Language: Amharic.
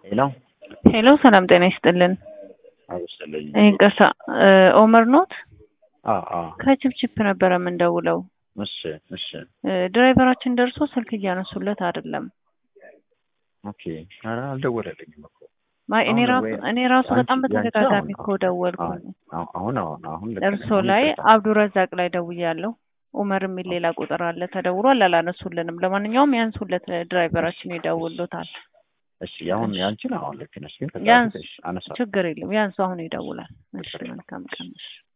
ሄሎ ሄሎ ሰላም ጤና ይስጥልን። አበሰለኝ ይቅርታ ኦመር ኖት? አዎ አዎ ከችፕችፕ ነበረ የምንደውለው። እሺ እሺ እ ድራይቨራችን ደርሶ ስልክ እያነሱለት አይደለም። ኦኬ ኧረ አልደወለልኝም እኮ ማይ እኔ አሁን ራሱ ወይ- እኔ ራሱ አንቺ- በጣም ያንቺ በተደጋጋሚ አሁን- እኮ ደወልኩኝ። አዎ፣ አሁን አሁን አሁን ልክ ነሽ። እርሶ አሁን ላይ ይቅርታ። አብዱረዛቅ ላይ ደውያለሁ። ኡመር የሚል ሌላ ቁጥር አለ ተደውሏል፣ አላነሱልንም። ለማንኛውም ያንሱለት ድራይቨራችን ይደውሉታል። እሺ አሁን ያንቺን አሁን ልክ ነሽ፣ ግን ከዛ ያንስ በፊት እሺ፣ አነሳ ችግር የለም ያንሱ አሁን ይደውላል። እሺ መልካም ቀን። እሺ